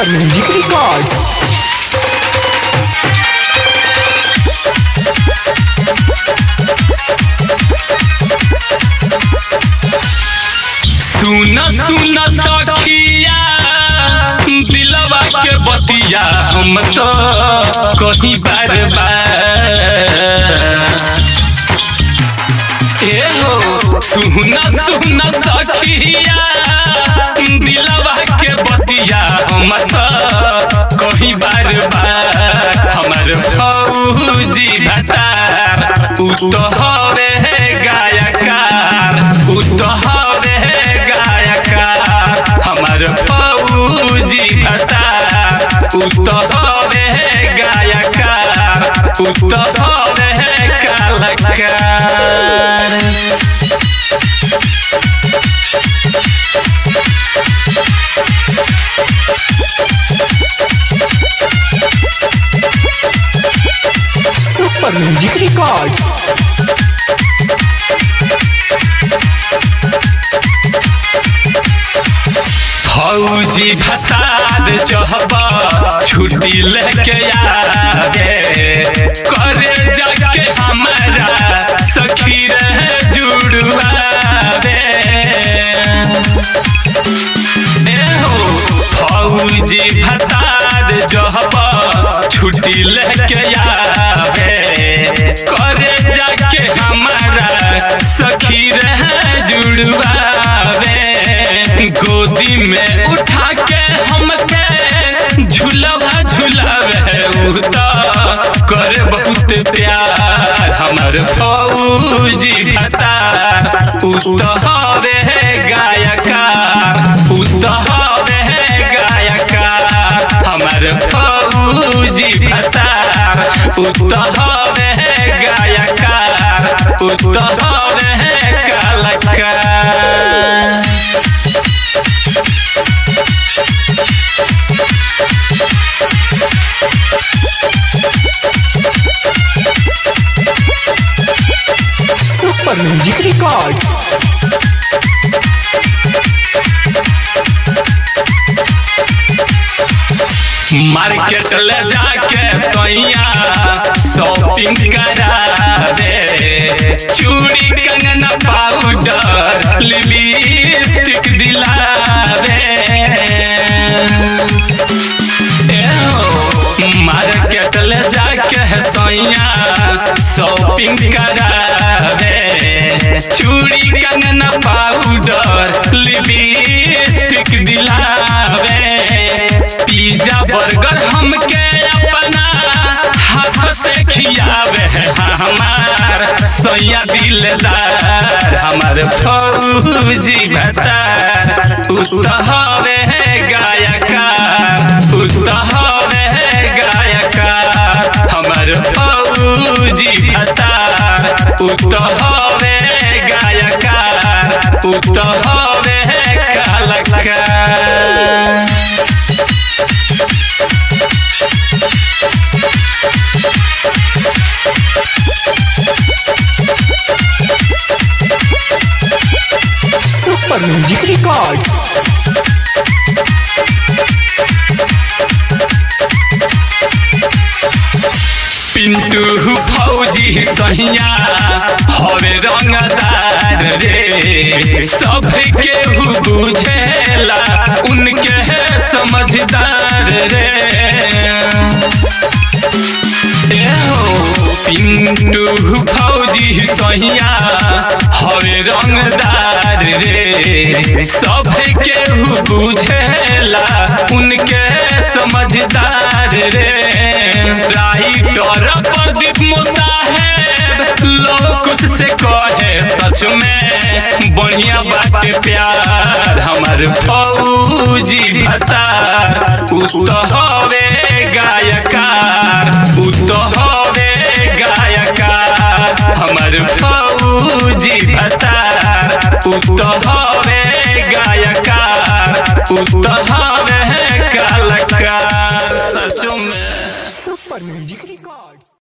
Super Music Records. सुन सुन सखिया दिलवा के बतिया हम तो कहीं बार बार ए हो सुन सुन सखिया दिलवा के बतिया हम तो कहीं बार बार हमर फौजी भतार उ तो हवे गायकार उ तो हवे गायकार हमर फौजी भतार उ तो हवे गायकार उ तो हवे कलाकार Super Music Records. फौजी भतार चहबा छुट्टी लेके आवे करे जाके हमारा सखी रह जुड़वावे ए हो फौजी भतार जहबा छुट्टी लेके आवे करे जाके हमारा सखी रह जुड़वावे गोदी में उठा के हमके झुलवा झुलावे उ तो करे बहुत प्यार हमर फौजी भतार उ तो हवे गायकार उ तो हवे गायकार हमर फौजी भतार उ तो हवे गायकार उ तो हवे कलाकार Super Music Records. मार्केट ले जाके सैया शॉपिंग करा दे चूड़ी कंगना पाउडर लिपस्टिक दिला दे मार्केट ले जाके सैया शॉपिंग करा दे चूड़ी कंगना पाउडर लिपस्टिक दिलावे पिज्जा बर्गर हमके अपना हाथ से खियावे हमार सैया दिलदार हमार फौजी भतार उ तो हवे गायकार उ तो हवे गायकार हमर फौजी भतार उ तो हवे गायकार उ तो हवे कलाकार Super Music Records. पिंटू फौजी सहिया हवे रंगदार रे सब केहू बुझेला उनके है समझदार रे ए हो पिंटू फौजी सहिया हवे रंगदार रे सब केहू बुझेला उनके समझदार रे राइटर प्रदीप मुसाहेब लोकुश से कहे सच में बढ़िया बात प्यार हमर फौजी भतार उ तो हवे गायकार उ तो हवे गायकार हमर फौजी भतार उ तो हवे गायकार उ तो